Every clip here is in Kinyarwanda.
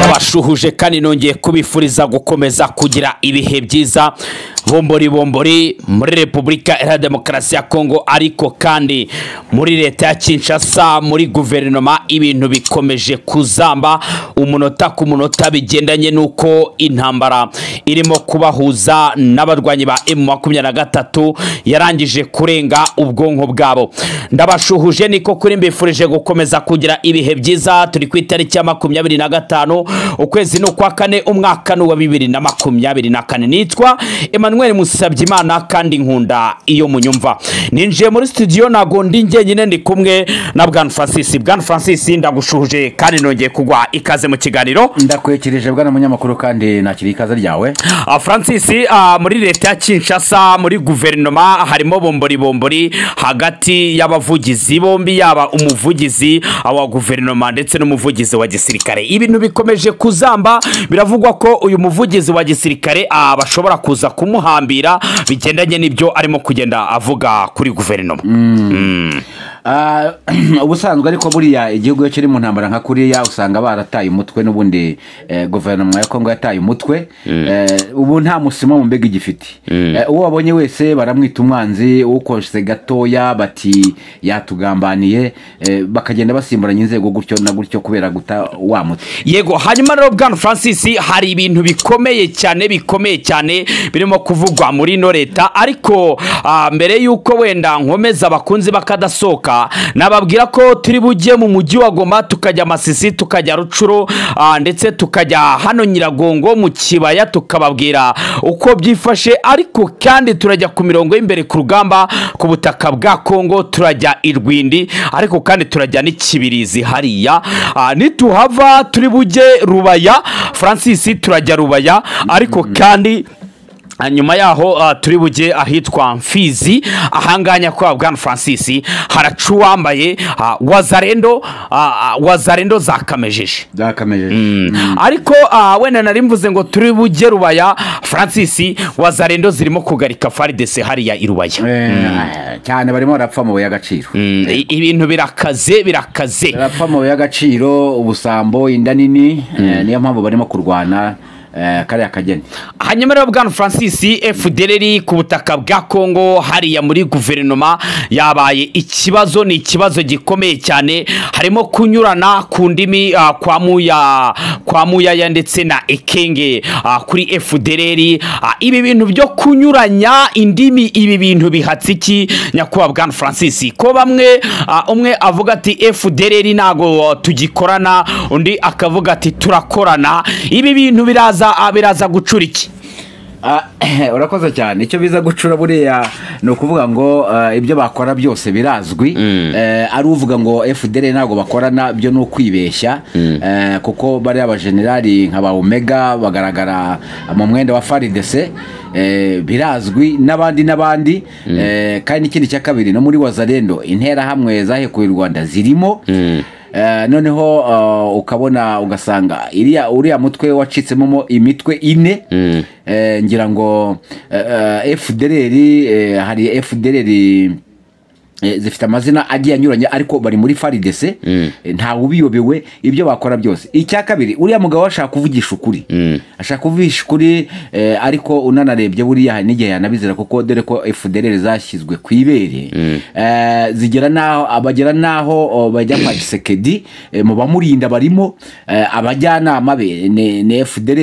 mushuhuje kandi nongeye kubifuriza gukomeza kugira ibihe byiza bombori bombori muri repubulika iharanira demokarasi ya kongo ariko kandi muri leta ya kinshasa muri guverinoma ibintu bikomeje kuzamba umunota ku munota bigendanye n'uko intambara irimo kubahuza n'abarwanyi ba emu makumyabiri na gatatu yarangije kurenga ubwonko bwabo ndabashuhuje niko kuri mbifurije gukomeza kugira ibihe byiza turi ku itariki ya makumyabiri na gatanu ukwezi ni ukwa kane umwaka ni uwa bibiri na makumyabiri na kane nitwa Emmanuel Musabyimana kandi nkunda iyo munyumva ninjiye muri studio nago ndi njyenyine ndi kumwe na Bwana Francis Bwana Francis ndagushuhuje kandi nongeye kugwa ikaze mu kiganiro ndakwekereje bwana munyamakuru kandi nakiri ikaze ryawe Ah, Francis ah, muri leta ya Kinshasa muri guverinoma harimo bombori bombori hagati y'abavugizi bombi yaba umuvugizi ah, wa guverinoma ndetse n'umuvugizi wa gisirikare ibintu bikomeje kuzamba biravugwa ko uyu muvugizi wa gisirikare ah, bashobora kuza kumuhambira bigendanye n'ibyo arimo kugenda avuga kuri guverinoma Ah, ubusanzwe ariko buriya igihugu iyo kiri mu ntambara nka kuriya usanga barataye umutwe n'ubundi eh, guverinoma ya kongo yataye umutwe Eh, ubu nta musima mu mbega igifite Eh, uwo babonye wese baramwita umwanzi ukoshe gatoya bati yatugambaniye eh, bakagenda basimburanya inzego gutyo na gutyo kubera guta wa mutwe yego hanyuma rero bwana francis hari ibintu bikomeye cyane bikomeye cyane birimo kuvugwa muri ino leta ariko ah, mbere y'uko wenda nkomeza abakunzi bakadasohoka nababwira ko turi bujye mu mujyi wa goma tukajya masisi tukajya rucuro ah, ndetse tukajya hano nyiragongo mu kibaya tukababwira uko byifashe ariko kandi turajya ku mirongo y'imbere ku rugamba ku butaka bwa kongo turajya i rwindi ariko kandi turajya n'ikibirizi hariya Ah, nituhava turi bujye rubaya francis turajya rubaya ariko kandi ah, nyuma yaho ah, turi bujye ahitwa mfizi ahanganya kwa bwana francis haraca uwambaye ah, wazarendo ah, ah, wazarendo zakamejeje byakamejeje ariko ah, wenda nari mvuze ngo turi bujye rubaya francis wazarendo zirimo kugarika faridese hariya i rubaya Eh, cyane barimo barapfa amabuye y'agaciro Mm, i- ibintu birakaze birakaze barapfa amabuye y'agaciro ubusambo inda nini eh, niyo mpamvu barimo kurwana eh, kariya kageni hanyuma rero bwana francis fdr ku butaka bwa kongo hariya muri guverinoma yabaye ikibazo ni ikibazo gikomeye cyane harimo kunyurana ku ndimi ah, kwa muya kwa muyaya ndetse na ekenge ah, kuri fdr Ah, ibi bintu byo kunyuranya indimi ibi bintu bihatse iki nyakubahwa bwana francis ko bamwe ah, umwe avuga ati fdr ntago tugikorana undi akavuga ati turakorana ibi bintu biraza ah, biraza gucura iki Ah, urakoze cyane icyo biza gucura buriya ni ukuvuga ngo eh, ibyo bakora byose birazwi Eh, ari uvuga ngo fdr ntabwo bakorana byo ni ukwibeshya Eh, kuko bariya bajenerali nka ba omega bagaragara mu mwenda wa faridese eh, birazwi n'abandi n'abandi Eh, kandi n'ikindi cya kabiri no muri wazarendo interahamwe zahekuye u rwanda zirimo Eh, noneho eh, ukabona ugasanga iriya uriya mutwe wacitsemo mo imitwe ine eh, ngira ngo eh, eh, fdr eh, hari fdr eh, zifite amazina agiye anyuranye ariko bari muri faridese ntawe ubiyobewe ibyo bakora byose icya kabiri uriya mugabo ashaka kuvugisha ukuri ashaka kuvugisha ukuri eh, ariko unanarebye buriya hari n'igihe yanabizera kuko dore ko fdr zashyizwe ku ibere Eh, zigera n'aho abagera n'aho o, bajya kwa gisekedi eh, mu bamurinda barimo eh, abajyanama be ni ni fdr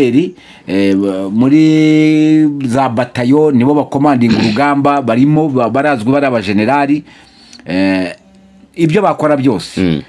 eh, b- muri za batayo nibo bakomandinga urugamba barimo ba- barazwi bari abajenerali Eh, ibyo bakora byose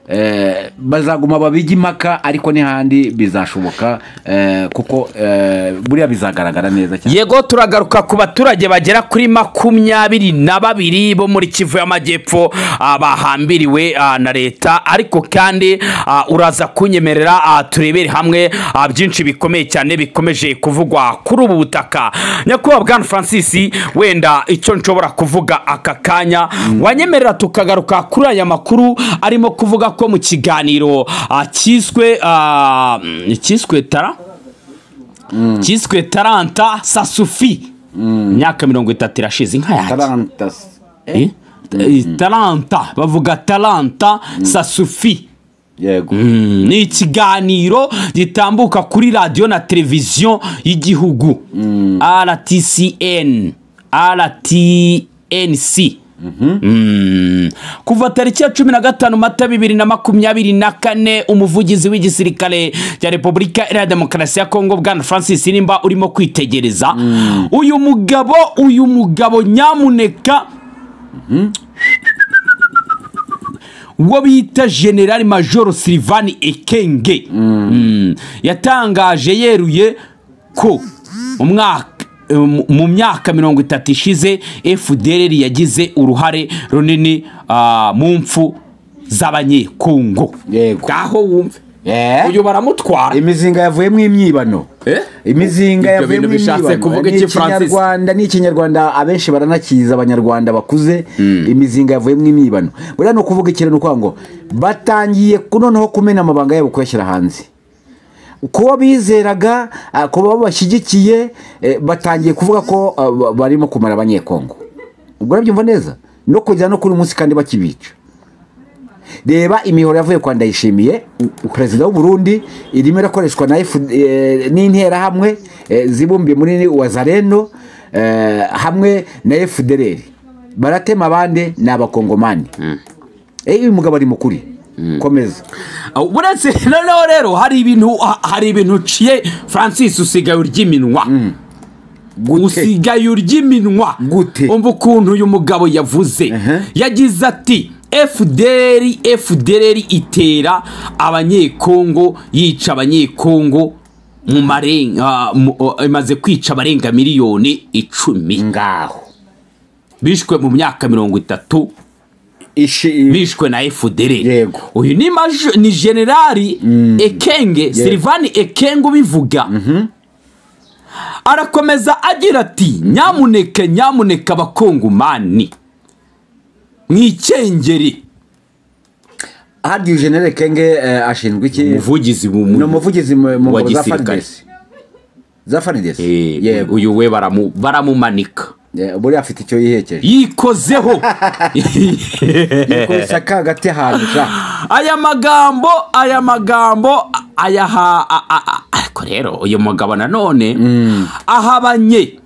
Eh, bazaguma babige impaka ariko n'ihandi bizashoboka eh, kuko eh, buriya bizagaragara neza cyane yego turagaruka ku baturage bagera kuri makumyabiri na babiri bo muri kivu y'amajyepfo ah, bahambiriwe ah, na leta ariko kandi ah, uraza kunyemerera ah, turebere hamwe ah, byinshi bikomeye cyane bikomeje kuvugwa kuri ubu butaka nyakubahwa bwana francis wenda icyo nshobora kuvuga aka kanya wanyemerera tukagaruka kuri aya makuru arimo kuvuga ko mu kiganiro ah, cyiswe ah, mm, cyiswe tara cyiswe taranta sasufi imyaka mirongo itatu irashize inka yanjye Tarantas. Eh? Eh, taranta bavuga taranta sasufi yego ni ikiganiro gitambuka kuri radiyo na televiziyo y'igihugu rtcn rtnc Mm. kuva tariki ya cumi na gatanu mata bibiri na makumyabiri na kane umuvugizi w'igisirikare cya repubulika iharanira demokarasi ya kongo bwana francis nimba urimo kwitegereza uyu mugabo uyu mugabo nyamuneka uwo bita generali majoro silivani ekenge Mm. yatangaje yeruye ko mu mwaka um, mu myaka mirongo itatu ishize fdr yagize uruhare runini ah, mu mpfu z'abanyekongo Yego. ngaho wumve Eh? uyu baramutwara imizinga yavuye mu imyibano Eh? imizinga Ibyo yavuye bintu mu bishatse imyibano kuvuga ni iki, Francis? ikinyarwanda ni ikinyarwanda abenshi baranakiza abanyarwanda bakuze imizinga yavuye mu imyibano buriya ni ukuvuga ikintu ni ukuvuga ngo batangiye ku- noneho kumena amabanga yabo kuyashyira hanze kuba bizeraga ah, kuba babashyigikiye eh, batangiye kuvuga ko ah, ba- barimo kumara abanyekongo ubwo urabyumva neza no kugera no kuri uyu munsi kandi bakibica reba imihoro yavuye kwa ndayishimiye perezida w'u Burundi irimo irakoreshwa na F- eh, n'interahamwe eh, zibumbiye muri wazareno eh, hamwe na fdr baratema abandi ni abakongomani Eh, uyu mugabo ari mukuri komeza uretse noneho rero hari ibintu ha- hari ibintu uciye francis usigaye urya iminwa usigaye urya iminwa Gute? umva ukuntu uyu mugabo yavuze Ehe. yagize ati fdr fdr itera abanyekongo yica abanyekongo mu maren- ah, mu- oh, imaze kwica abarenga miliyoni icumi ngaho bishwe mu myaka mirongo itatu ishi bishwe na fdr Yego. uyu ni majo ni generali ekenge silivani ekenge ubivuga arakomeza agira ati nyamuneka nyamuneka abakongomani mwikengere hadiyo jenere kenge eh, ashinzwe iki umuvugizi ni mu umuvugizi mu mu wa ngabo za gisirikare. faridesi za faridesi Eh, yego uyu we baramu- baramumanika Eh, buriya afite icyo yihekeje yikozeho yikoresha kagati ahantu sha aya magambo aya magambo ayaha a- a- a- ariko rero uyu mugabo nanone ahabanye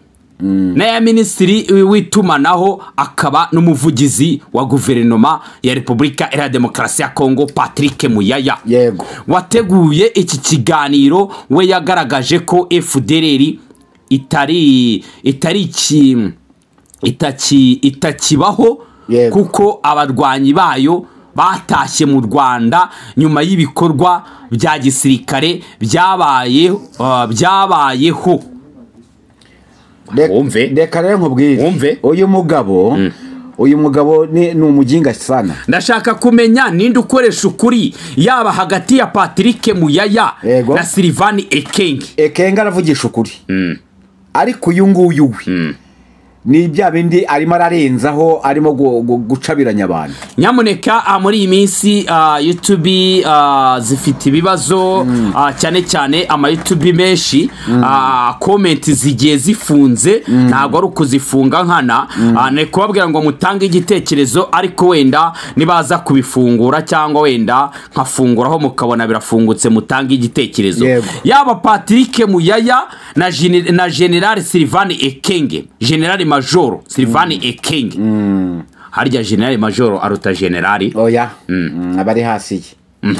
n'aya minisitiri w'itumanaho akaba n'umuvugizi wa guverinoma ya repubulika iharanira demokarasi ya kongo patrick muyaya yego wateguye iki kiganiro we yagaragaje ko fdr itari itari iki itaki itakibaho Yego. kuko abarwanyi bayo batashye mu rwanda nyuma y'ibikorwa bya gisirikare byabaye ah, byabayeho Re- Wumve. reka rero nkubwire Wumve. uyu mugabo uyu mugabo ni ni umujinga sana ndashaka kumenya ninde ukoresha ukuri yaba hagati ya patrick muyaya Yego. na silivani ekenge ekenga aravugisha ukuri ariko uyu nguyu we ni bya bindi arimo ararenzaho arimo gu- gu- gucabiranya abantu nyamuneka ah, muri iyi minsi ah, youtube ah, zifite ibibazo ah, cyane cyane amayutubi menshi ah, komenti zigiye zifunze ntabwo ari ukuzifunga nkana Ah, ni kubabwira ngo mutange igitekerezo ariko wenda nibaza kubifungura cyangwa wenda nkafunguraho mukabona birafungutse mutange igitekerezo Yego. yaba patrick muyaya na, Gene- na generali silivani ekenge generali majoro silivani ekenge harya generali majoro aruta generali oya Mm, abari hasi ye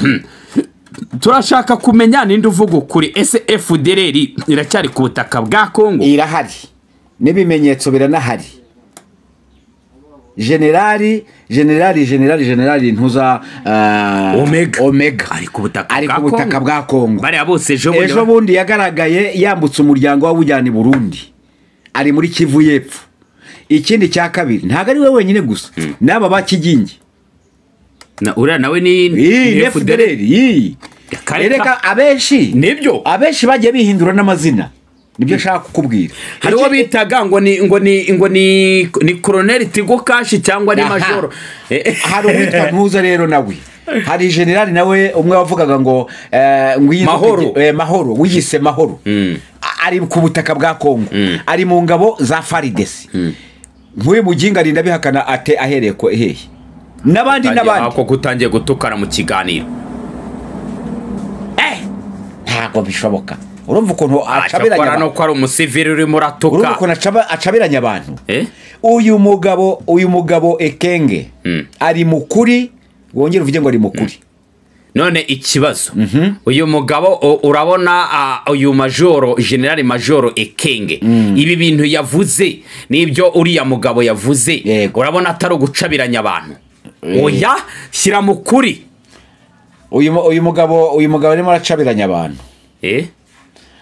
turashaka kumenya ninde uvuga ukuri ese fdr iracyari ku butaka bwa kongo irahari n'ibimenyetso biranahari generali generali generali generali ntuza eh, Omega. omega ari ku butaka ari bwa ku butaka kongo bwa kongo bariya bose ejo bundi ejo bundi yagaragaye yambutse umuryango w'abujyana i burundi ari muri kivu y'epfo ikindi cya kabiri ntabwo ari we wenyine gusa n'aba bakigingi Na- uriya nawe ni ni iyi fdr iyi Kareka. reka abenshi nibyo abenshi bagiye bihindura n'amazina nibyo nshaka kukubwira hari uwo bitaga ngo ni ngo ni ngo ni ni koroneri tigo kashi cyangwa ni Aha. majoro Eh, hari uwitwa ntuza rero nawe hari generali nawe umwe wavugaga ngo eh, ngo iyi- Mahoro. eh, mahoro wiyise mahoro A- ari ku butaka bwa kongo ari mu ngabo za faridesi nk'uyu muginga arinda bihakana ate ahereye ko hehe n'abandi eh, n'abandi ako gutangiye gutukana mu kiganiro ntabwo bishoboka urumva ukuntu acabiranya cyakora abantu nuko ari umusivili urimo urumva uratuka ukuntu acaba- acabiranya abantu Eh? uyu mugabo uyu mugabo ekenge ari mukuri wongere uvuge ngo ari mukuri none ikibazo uyu mugabo u- urabona ah, uyu majoro generali majoro ekenge ibi bintu yavuze n'ibyo uriya mugabo yavuze Yego. urabona atari ugucabiranya abantu oya shyira mu kuri uyu mu- uyu mugabo uyu mugabo arimo aracabiranya abantu Eh?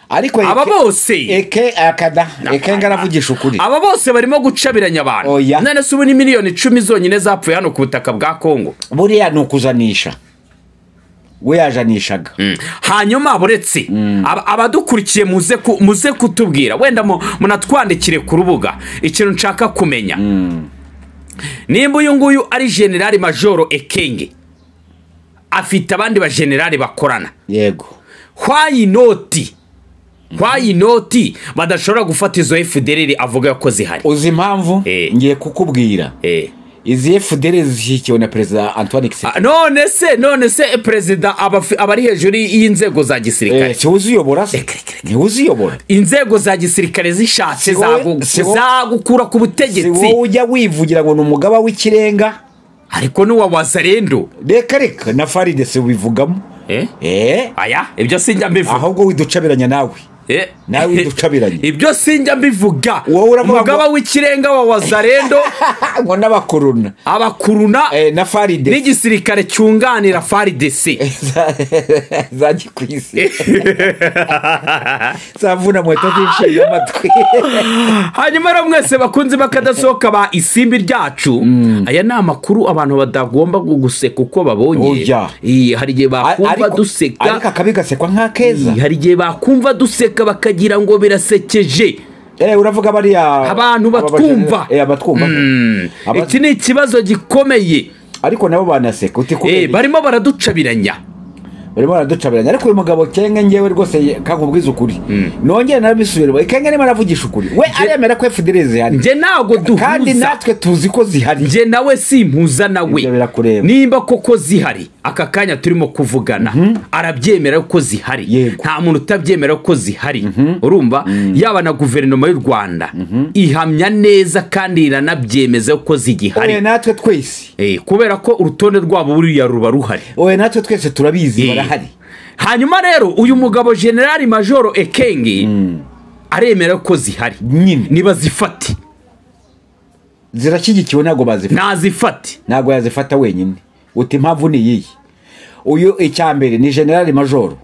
ariko Aba Eke- bose. eke akada ekenge aravugisha ukuri aba bose barimo gucabiranya abantu Oya. none se ubu ni miliyoni icumi zonyine zapfuye hano ku butaka bwa kongo buriya ni ukujanisha we yajanishaga hanyuma buretse aba- abadukurikiye muze ku- muze kutubwira wenda mu- munatwandikire ku rubuga ikintu nshaka kumenya nimba uyu nguyu ari generali majoro ekenge afite abandi bajenerali bakorana yego hwayi inoti hwayi inoti badashobora gufata izo efudereri avuga ko zihari uzi impamvu Eh. ngiye kukubwira Eh. izi fdr zishyigikiwe na perezida antoine Ah, kisekedi none se none se perezida aba afi- aba ari hejuru y'inzego za gisirikare siwe uziyobora se Reka, reka, reka. niwe uziyobora inzego za gisirikare zishatse Si wowe- zagu- si wowe- zagukura ku si wowe butegetsi ujya wivugira ngo ni umugaba w'ikirenga ariko n'uwa wazarendo reka reka na faride se ubivugamo eee aya ibyo sinjya mbivuga ahubwo widucabiranya nawe Eh. nawe widucabiranye. ibyo sinjya mbivuga Wowe uravuga ngo- umugaba w'ikirenga wa wazarendo ngo n'abakorona abakuruna Eh, na faride n'igisirikare cyunganira faridese za- za gikwisi zavuna mweto z'inshinga amatwi hanyuma rero mwese bakunze bakadasohoka ba isimbi ryacu aya ni amakuru abantu batagomba gu- guseka uko babonye Oya. Iyi, hari igihe bakumva Ariko- ariko duseka akabi gasekwa nk'akeza Iyi, hari igihe bakumva duseka bakagira ngo birasekeje Eh, uravuga bariya Abantu aba batwumva. baje- eh, abatwumva Aba- iki ni ikibazo gikomeye ariko nabo banaseka uti Eh, kubera barimo baraducabiranya barimo baraducabiranya ariko uyu mugabo kenge ngewe rwose ye- kakubwiza ukuri nongere narabisubirwa kenge arimo aravugisha ukuri we aremera ko fdr zihari njye ntabwo kandi duhuza natwe tuzi ko zihari njye nawe simpuza nawe Ibyo birakureba. nimba koko zihari aka kanya turimo kuvugana arabyemera ko zihari Yego. nta muntu utabyemera ko zihari urumva yaba na guverinoma y'u rwanda ihamya neza kandi iranabyemeza ko zigihari oye natwe twese Eh, kubera ko urutonde rwabo buriya ruba ruhari oye natwe twese turabizi Eh. barahari hanyuma rero uyu mugabo generali majoro ekenge aremera ko zihari Nyine. nibazifate zirashyigikiwe ntabwo bazifata nazifate ntabwo yazifata wenyine uti impamvu ni iyiyi uyu icya mbere ni generali majoro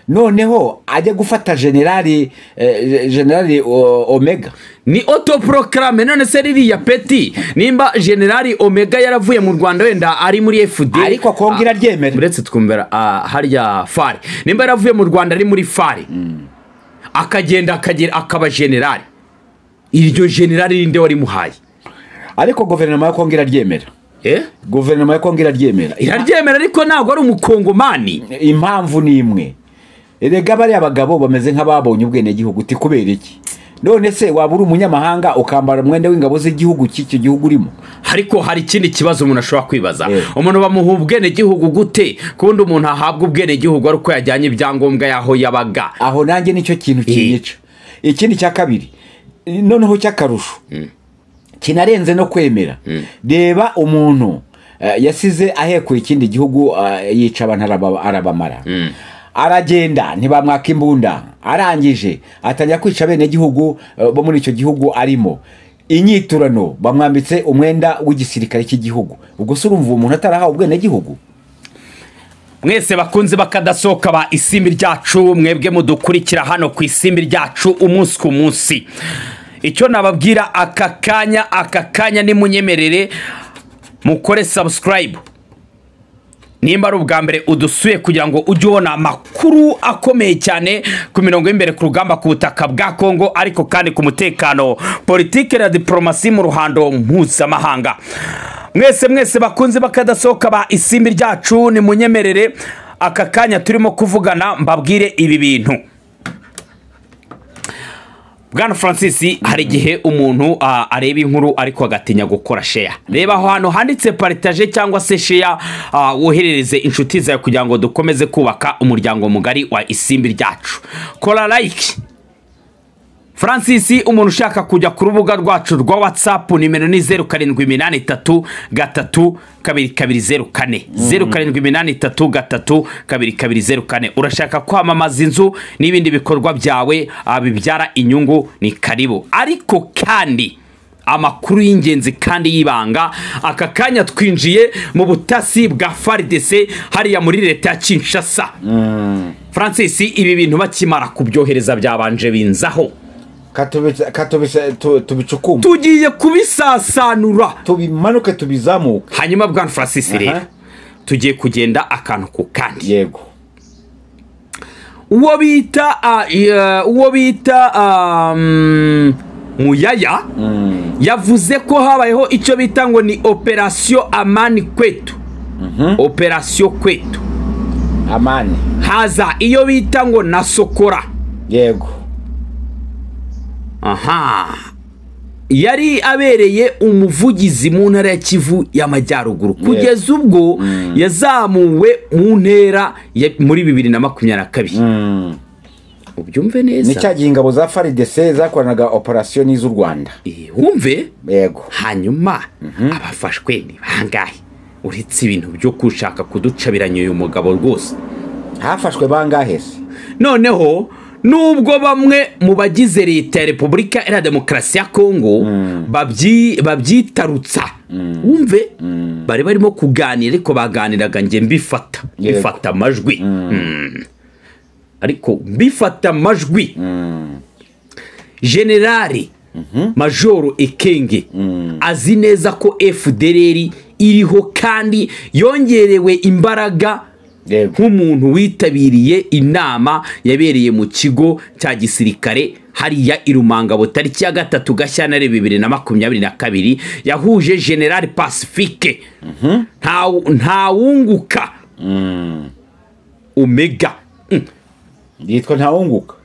noneho ajya gufata generali eh, generali o- omega ni autoproclame none se ririya peti nimba generali omega yaravuye mu rwanda wenda ari muri fd Ariko Kongo iraryemera. uretse twumvira ah, harya fare nimba yaravuye mu rwanda ari muri fare akagenda akagera akaba generali iryo generali rinde warimuhaye ariko guverinoma ya kongo iraryemera eh? guverinoma ya kongo iraryemera iraryemera ariko ntabwo ari umukongomani impamvu ni imwe erega bariya bagabo bameze nk'ababonye ubwenegihugu uti kubera iki none se waba uri umunyamahanga ukambara umwenda w'ingabo z'igihugu cy'icyo gihugu urimo ariko hari ikindi kibazo umuntu ashobora kwibaza Eh. umuntu bamuha ubwenegihugu gute ku wundi umuntu ahabwa ubwenegihugu ari uko yajyanye ibyangombwa y'aho yabaga aho nanjye nicyo kintu kinyica ikindi cya kabiri noneho cy'akarusho kinarenze no kwemera reba umuntu eh, yasize ahekuye ikindi gihugu eh, yica abantu araba- arabamara aragenda ntibamwaka imbunda arangije atangira kwica abenegihugu eh, bo muri icyo gihugu arimo inyiturano bamwambitse umwenda w'igisirikare cy'igihugu ubwo se urumva uwo muntu atarahawe ubwenegihugu mwese bakunze bakadasohoka ba isimbi ryacu mwebwe mudukurikira hano ku isimbi ryacu umunsi ku munsi icyo nababwira aka kanya aka kanya nimunyemerere mukore sabusikarayibu nimba ari ubwa mbere udusuye kugira ngo ujye ubona amakuru akomeye cyane ku mirongo y'imbere ku rugamba ku butaka bwa kongo ariko kandi ku mutekano politike na diporomasi mu ruhando mpuzamahanga mwese mwese bakunze bakadasohoka ba isimbi ryacu nimunyemerere aka kanya turimo kuvugana mbabwire ibi bintu bwana francis hari igihe umuntu ah, areba inkuru ariko agatinya gukora sheya reba aho hantu handitse paritaje cyangwa se sheya ah, woherereze inshuti zawe kugira ngo dukomeze kubaka umuryango mugari wa isimbi ryacu kora like francis umuntu ushaka kujya ku rubuga rwacu rwa whatsapp nimero ni zeru karindwi iminani itatu gatatu kabiri kabiri zeru kane zeru karindwi iminani itatu gatatu kabiri kabiri zeru kane urashaka kwamamaza inzu n'ibindi bikorwa byawe ah, bibyara inyungu ni karibu ariko kandi amakuru y'ingenzi kandi y'ibanga aka kanya twinjiye mu butasi bwa faridese hariya muri leta ya kinshasa francis ibi bintu bakimara kubyohereza byabanje binzaho Katubisa- katubisa- tu- tubicukumbe tugiye kubisasanura tubimanuke tubizamuke hanyuma bwana francis rero Aha. tugiye kugenda akantu ku kandi yego uwo bita ah, eh, uwo bita ah, mm, muyaya yavuze ko habayeho icyo bita ngo ni operasiyo amani kwetu operasiyo kwetu amani haza iyo bita ngo na sokora yego aha yari abereye umuvugizi mu ntara ya kivu y'amajyaruguru kugeza ubwo yazamuwe mu ntera ya- muri bibiri na makumyabiri na kabiri ubyumve ni neza cya gihe ingabo za faridese zakoranaga operasiyo n'iz'u rwanda Eh, wumve yego hanyuma abafashwe ni bangahe uretse ibintu byo gushaka kuducabiranya uyu mugabo rwose hafashwe bangahe se noneho nubwo bamwe mu bagize leta ya repubulika iharanira demokarasi ya kongo babyi- babyitarutsa wumve bari barimo kuganira ariko baganiraga nge mbifata Yego. mbifata amajwi Mm. ariko mbifata amajwi generali majoro ekenge azi neza ko fdr iriho kandi yongerewe imbaraga yego nk'umuntu witabiriye inama yabereye mu kigo cya gisirikare hariya i Rumangabo tariki ya gatatu gashyantare bibiri na makumyabiri na kabiri yahuje general pacifique Nta- ntawunguka omega Mm. yitwa ntawunguka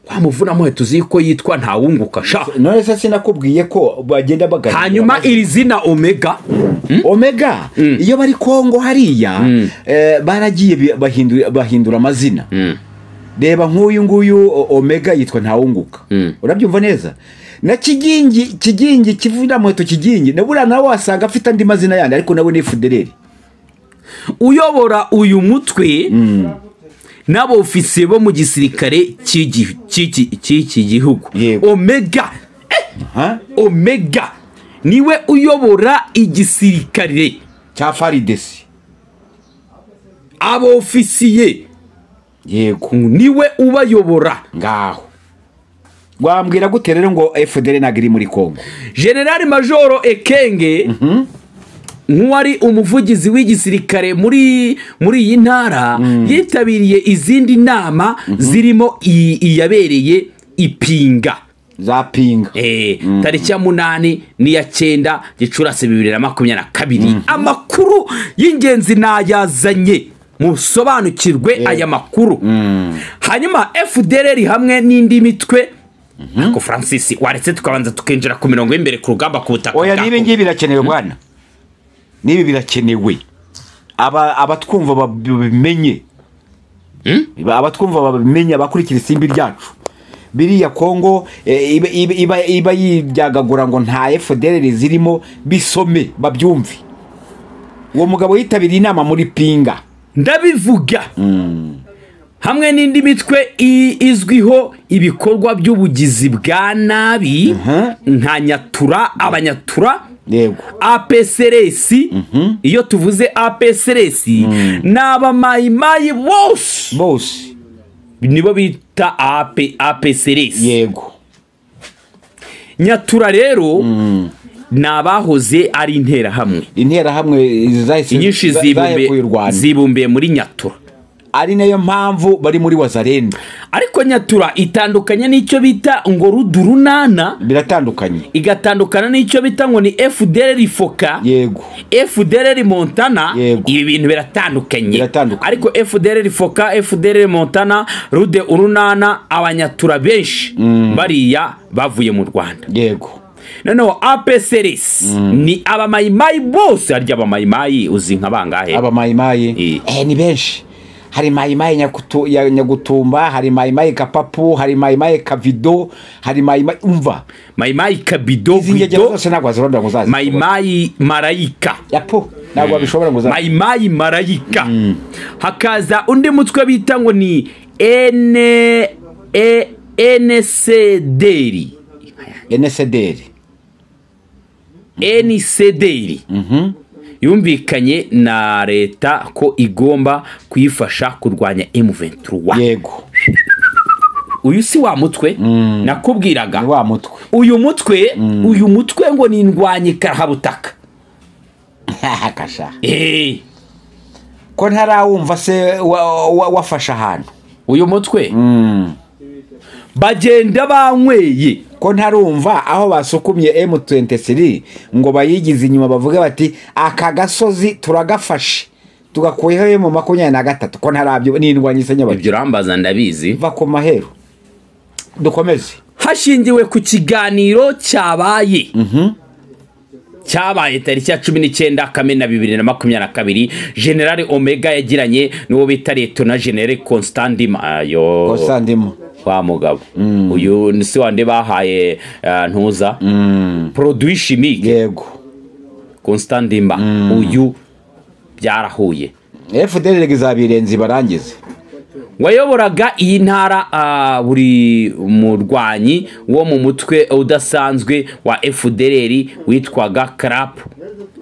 wa muvunamo tuzi yuko yitwa ntawunguka sha none se sinakubwiye ko bagenda baganira hanyuma iri zina omega omega iyo bari kongo hariya eh, baragiye bi- bahindura- bahindura amazina reba nk'uyu nguyu o- omega yitwa ntawunguka urabyumva neza na kigingi kigingi kivuna muheto kigingi na buriya nawe wasanga afite andi mazina yandi ariko nawe ni fudereri uyobora uyu mutwe n'abofisiye bo mu gisirikare cy'igi- cy'iki cy'iki gihugu Yego. omega eh, ha omega niwe uyobora igisirikare cya faridesi abofisiye yego niwe ubayobora ngaho wambwira gute rero ngo fdr ntabwo iri muri kongo generali majoro ekenge nk'uwari umuvugizi w'igisirikare muri muri iyi ntara yitabiriye izindi nama zirimo iyi- iyabereye ipinga za pinga Eh, tariki ya munani n'iya cyenda gicurasi bibiri na makumyabiri na kabiri amakuru y'ingenzi nayazanye musobanukirwe aya makuru hanyuma fdr hamwe n'indi mitwe ariko francis waretse tukabanza tukinjira ku mirongo y'imbere ku rugamba ku butaka oya bwa n'ibi Kongo. ngibi birakenewe bwana n'ibi birakenewe Aba- abatwumva babimenye Ba- abatwumva babimenye abakurikira isimbi ryacu biriya kongo eh, iba- iba- iba- iba yiryagagura ngo nta fdr zirimo bisome babyumve uwo mugabo yitabiriye inama muri pinga ndabivuga hamwe n'indi mitwe i- izwiho ibikorwa by'ubugizi bwa nabi nka nyatura abanyatura yego apcrs iyo tuvuze apcrs ni abamayimayi bose bose nibo bita AP, apcrs yego nyatura rero ni abahoze ari interahamwe interahamwe zahise inyinshi za- zibumbiye- zahekuye u rwanda zibumbiye muri nyatura ari nayo mpamvu bari muri wazarenda ariko nyatura itandukanye n'icyo bita ngo rudurunana biratandukanye igatandukana n'icyo bita ngo ni fdr rifoka yego fdr montana Yego. ibi bintu biratandukanye Biratandukanye. ariko fdr rifoka fdr montana rude urunana abanyatura benshi bariya bavuye mu rwanda yego noneho apcrs ni abamayimayi bose harya abamayimayi uzi nka bangahe abamayimayi Eh. eh, ni benshi hari mayimayi Nyakutu- ya- nyagutumba hari mayimayi kapapu hari mayimayi kavido hari mayimayi umva mayimayi kabido izi ngegera guido zose ntabwo wazirondora ngo uzazi mayimayi marayika yapo ntabwo wabishobora ngo uzazi mayimayi marayika hakaza undi mutwe bita ngo ni ene e enesederi enesederi enisederi yumvikanye na leta ko igomba kuyifasha kurwanya M23 yego uyu si wa mutwe nakubwiraga ni wa mutwe uyu mutwe uyu mutwe ngo ni indwanyi karahabutaka kasha Eh, ko ntarawumva se wa- wa- wafashe ahantu uyu mutwe bagenda banyweye ko ntarumva aho basukumye M23 ngo bayigize inyuma bavuge bati aka gasozi turagafashe tugakuyeho mu makumyabiri na gatatu ko ntarabyo n'indwanyi ibyo urambaza ndabizi va ku maheru dukomeze hashingiwe ku kiganiro cyabaye cyabaye tariki ya cumi n'icyenda kamena bibiri na makumyabiri na kabiri generale omega yagiranye n'uwo bita leto na generale constantin ayo kosandimo wa mugabo uyu ni si wande bahaye eh, ntuza produit chimique yego constantin mba uyu byarahuye fdr izabirenza ibarangize wayoboraga iyi ntara ah, buri murwanyi wo mu mutwe udasanzwe wa fdr witwaga crap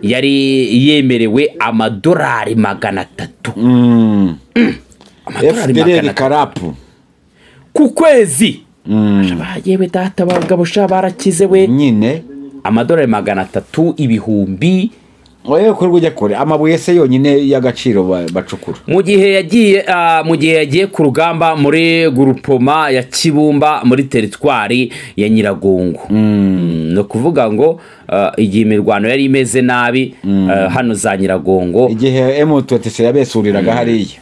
yari yemerewe amadolari magana atatu amadolari magana fdr atatu karapu ku kwezi yewe data bagabo sha barakize we nyine amadolari magana atatu ibihumbi oye kuri bujya kure amabuye se yonyine y'agaciro ba- bacukura mu gihe yagiye ah, mu gihe yagiye ku rugamba muri gurupoma ya kibumba muri teritwari ya nyiragongo Mm, ni ukuvuga ngo ah, igihe imirwano yari imeze nabi ah, hano za nyiragongo igihe M23 yabesuriraga hariya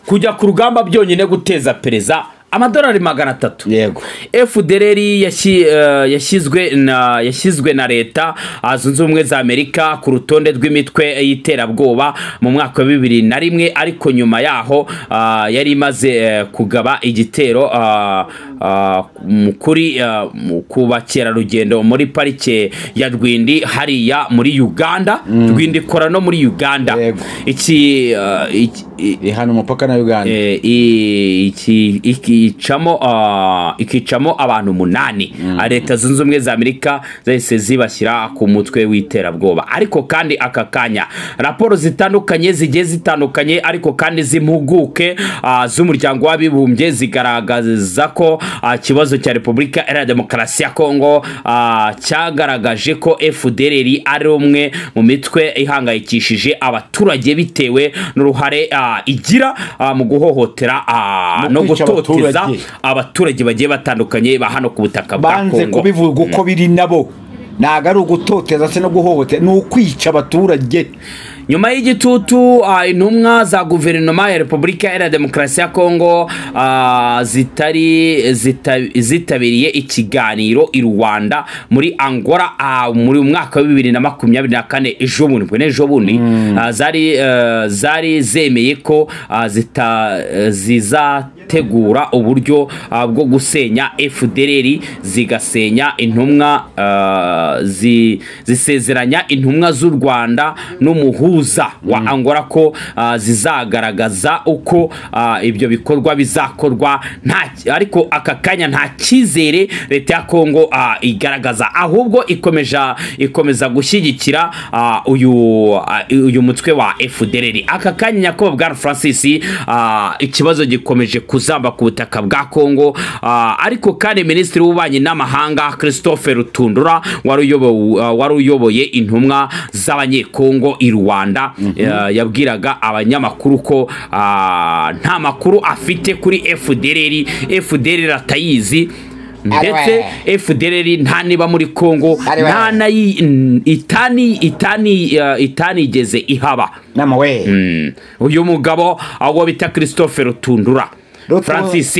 kujya ku rugamba byonyine guteza pereza amadolari magana atatu yego fdr yashyi- eh, yashyizwe na yashyizwe na leta ah, zunze ubumwe za amerika ku rutonde rw'imitwe y'iterabwoba mu mwaka wa bibiri na rimwe ariko nyuma yaho ah, yari imaze eh, kugaba igitero ah, ah, mu- kuri ah, mu- ku bakerarugendo muri parike ya rwindi hariya muri uganda rwindi ikora no muri uganda Yego. iki ah, iki- i- ihana umupaka na uganda Eh, i- iki- ikicamo ah, ikicamo abantu umunani Ah, leta zunze ubumwe za amerika zahise zibashyira ku mutwe w'iterabwoba ariko kandi aka kanya raporo zitandukanye zigiye zitandukanye ariko kandi z'impuguke ah, z'umuryango w'abibumbye zigaragaza ko ah, ikibazo cya repubulika iharanira demokarasi ya kongo ah, cyagaragaje ko fdr ari umwe mu mitwe ihangayikishije abaturage bitewe n'uruhare ah, igira ah, mu guhohotera ah, Mu no kwica gutoteza abaturage. abaturage bagiye batandukanye ba hano ku butaka bwa banze kongo kubivuga uko biri nabo ntabwo ari ugutoteza se no guhohotera ni ukwica abaturage nyuma y'igitutu ah, intumwa za guverinoma ya repubulika iharanira demokarasi ya kongo ah, zitari zita- zitabiriye ikiganiro i rwanda muri angola ah, muri mwaka wa bibiri na makumyabiri na kane ejo bundi mbwo n'ejo bundi ah, zari eh, zari zemeye ko ah, zita- eh, zizategura uburyo ah, bwo gusenya fdr zigasenya intumwa ah, zi- zisezeranya intumwa z'u rwanda n'umuhuza wa angola ko ah, zizagaragaza uko ah, ibyo bikorwa bizakorwa nta ariko aka kanya nta cyizere leta ya kongo ah, igaragaza ahubwo ikomeja ikomeza gushyigikira ah, uyu ah, uyu mutwe wa fdr aka kanya nyakubahwa bwana francis ah, ikibazo gikomeje ku kuzamba ku butaka bwa kongo Ah, ariko kandi minisitiri w'ububanyi n'amahanga christophe rutundura wari uyobowe- ah, wari uyoboye intumwa z'abanyekongo i rwanda eh, yabwiraga abanyamakuru ko ah, nta makuru afite kuri fdr fdr atayizi ndetse fdr nta niba muri kongo Ariwe. nta nayi itani itani ah, itanigeze ihaba nama we Mm. uyu mugabo awo bita christophe rutundura Rutu- francis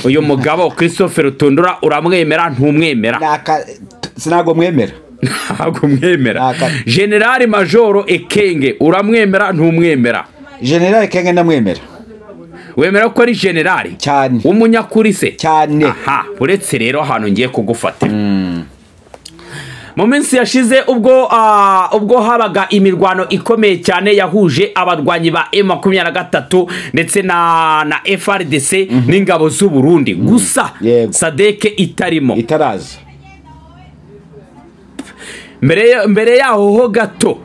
uyu mugabo christophe rutundura uramwemera ntumwemera naka sinago mwemera ntabwo umwemera Naka- generali majoro ekenge uramwemera ntumwemera generale kenge ndamwemera wemera ko ari generali Cyane. w'umunyakuri se cyane aha uretse rero ahantu ngiye kugufata mu minsi yashize ubwo ah, ubwo habaga imirwano ikomeye cyane yahuje abarwanyi ba M23 ndetse na na FRDC n'ingabo z'u Burundi gusa Yego. Sadeke itarimo itaraza mbere ya- mbere yaho ho gato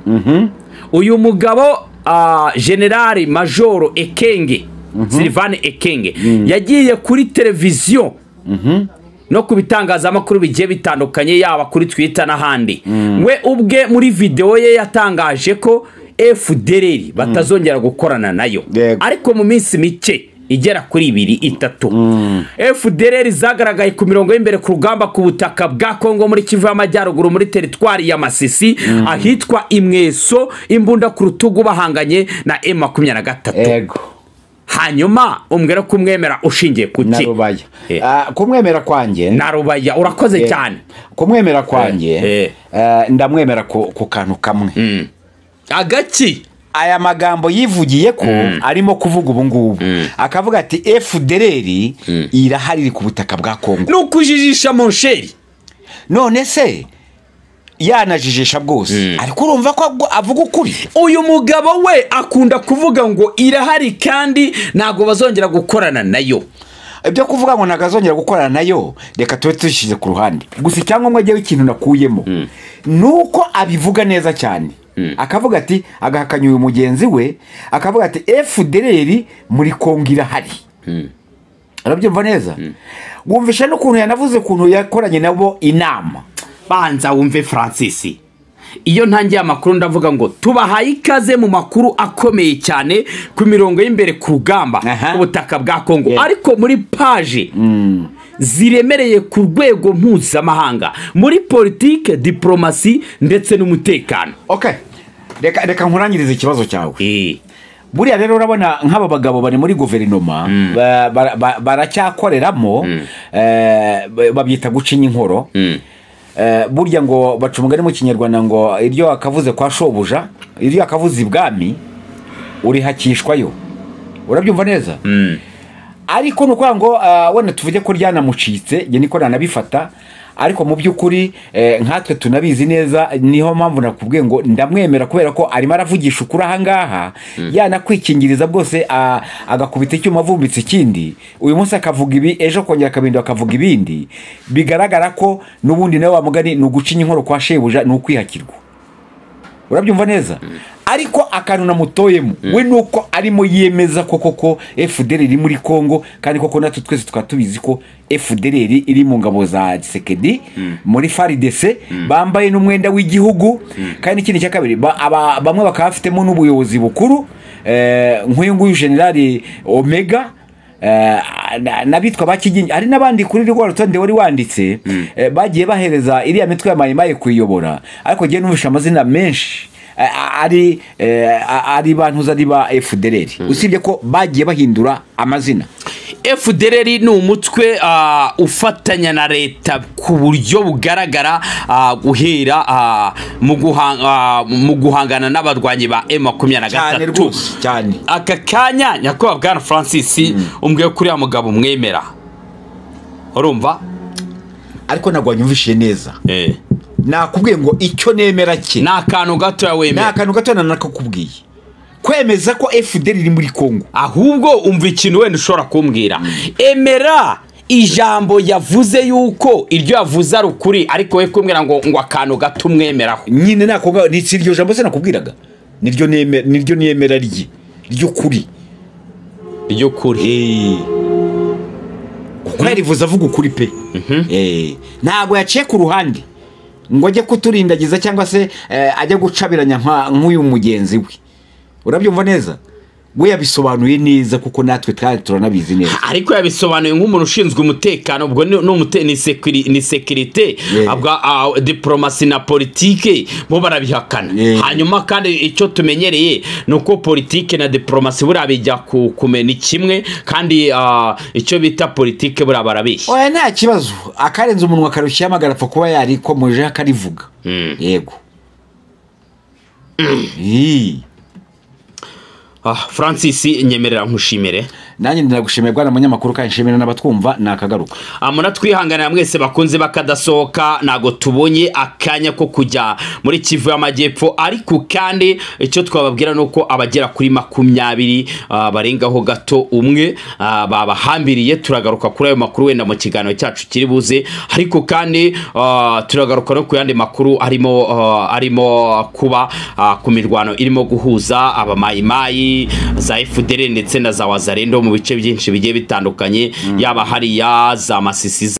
uyu mugabo ah, generali majoro ekenge silivani ekenge yagiye kuri televiziyo no ku bitangazamakuru bigiye bitandukanye yaba kuri twita n'ahandi we ubwe muri videwo ye yatangaje ko fdr batazongera gukorana nayo Yego. ariko mu minsi mike igera kuri ibiri itatu fdr zagaragaye ku mirongo y'imbere ku rugamba ku butaka bwa kongo muri kivu y'amajyaruguru muri teritwari ya masisi ahitwa imweso imbunda ku rutugu bahanganye na m makumyabiri na gatatu ego hanyuma umbwira ko umwemera ushingiye ku na ki rubaya Eh. Ah, kumwemera kwanjye na rubaya urakoze Eh, cyane kumwemera kwanjye Eh. eh, ndamwemera ku ku kantu kamwe agaki aya magambo yivugiye ko arimo kuvuga ubu ngubu akavuga ati efudereri irahari iri ku butaka bwa kongo ni ukujijisha monsheri none se yanajijisha bwose ariko urumva ko agwo- avuga ukuri uyu mugabo we akunda kuvuga ngo irahari kandi ntabwo bazongera gukorana nayo ibyo kuvuga ngo nagazongera gukorana nayo reka tube tubishyize ku ruhande gusa icyangombwa njyewe ikintu nakuyemo ni uko abivuga neza cyane akavuga ati agahakanya uyu mugenzi we akavuga ati efudereri muri kongo irahari arabyumva neza wumvisha n'ukuntu yanavuze ukuntu yakoranye nabo inama banza wumve francis iyo ntangiye amakuru ndavuga ngo tubahaye ikaze mu makuru akomeye cyane ku mirongo y'imbere ku rugamba Aha. ubutaka bwa kongo Yeah. ariko muri paje ziremereye ku rwego mpuzamahanga muri politike diporomasi ndetse n'umutekano okay reka reka nkurangirize ikibazo cyawe Eh. buriya rero urabona nk'aba bagabo bari muri guverinoma ba- bara- ba- baracyakoreramo eh, ba- babyita gucinya inkoro Eh, burya ngo baca umugani mu kinyarwanda ngo iryo akavuze kwa shobuja iryo akavuze ibwami urihakishwayo urabyumva neza ariko ni ukuvuga ngo ah, wenda tuvuge ko ryanamucitse njye niko nanabifata ariko mu by'ukuri eh, nkatwe tunabizi neza niho mpamvu nakubwiye ngo ndamwemera kubera ko arimo aravugisha ukuri ahangaha yanakwikingiriza bwose ah, agakubita icyuma avumbitse ikindi uyu munsi akavuga ibi ejo kongera akabindi akavuga ibindi bigaragara ko n'ubundi nawe wamugani ni ugucinya inkoro kwa shebuja ni ukwihakirwa urabyumva neza ariko akantu namutoyemo we ni uko arimo yemeza ko koko fdr iri muri congo kandi koko natwe twese tukaba tubizi ko fdr iri mu ngabo za gisekedi muri faridese bambaye n'umwenda w'igihugu kandi n'ikindi cya kabiri ba- aba- bamwe bakaba bafitemo n'ubuyobozi bukuru eh, nk'uyu nguyu generali omega Eh, na- n'abitwa ba kigingi hari n'abandi kuri rwa rutonde wari wanditse eh, bagiye bahereza iriya mitwe ya mayimayi kuyiyobora ariko ngiye numvisha amazina menshi eh, a- ari eh, a- ari bantuza ari ba fdr usibye ko bagiye bahindura amazina fdr ni umutwe ah, ufatanya na leta ku buryo bugaragara ah, guhera ah, mu guhan- ah, mu guhangana n'abarwanyi ba cyane M23 rwose cyane aka kanya nyakubahwa bwana francis umbwiye ko uriya mugabo umwemera urumva ariko ntabwo wanyumvishije neza Eh. nakubwiye ngo icyo nemera ke ni akantu gatoya ni wemera akantu gato nanakakubwiye kwemeza ko fdr iri muri congo ahubwo umva ikintu wenda ushobora kumbwira emera ijambo yavuze yuko iryo yavuze ari ukuri ariko we kumbwira ngo ngo akantu gato umwemeraho nyine nakonga ni si iryo jambo se nakubwiraga niryo nemera niryo nemera rye ry'ukuri ry'ukuri kuko yarivuze avuga ukuri pe Eh, ntabwo yaciye ku ruhande ngo ajye kuturindagiza cyangwa se eh, ajye gucabiranya nka- nk'uyu mugenzi we urabyumva neza we yabisobanuye neza kuko natwe twari turanabizi neza ariko yabisobanuye nk'umuntu ushinzwe umutekano ubwo ni ni umute- ni sekiri- ni sekirite Yeah. abwa ah, diporomasi na politike bo barabihakana Yeah. hanyuma kandi icyo tumenyereye ni uko politike na diporomasi buriya bijya ku- kumena kimwe kandi ah, icyo bita politike buriya barabeshya oya nta kibazo akarenza umunwa akarushyiraho amagarapfa kuba yarikomojeho akarivuga yego Ii. Ah, francis nyemerera nkushimire nanjye ndinagushimira bwana munyamakuru kandi nshimira n'abatwumva nakagaruka Ah, muratwihanganira mwese bakunze bakadasohoka ntabwo tubonye akanya ko kujya muri kivu y'amajyepfo ariko kandi icyo twababwira ni uko abagera kuri makumyabiri ah, barengaho gato umwe ah, babahambiriye turagaruka kuri ayo makuru wenda mu kiganiro cyacu kiri buze ariko kandi ah, turagaruka no ku yandi makuru arimo ah, arimo kuba ah, ku mirwano irimo guhuza abamayimayi za fdr ndetse na za wazarendo mu bice byinshi bigiye bitandukanye yaba hariya za masisi za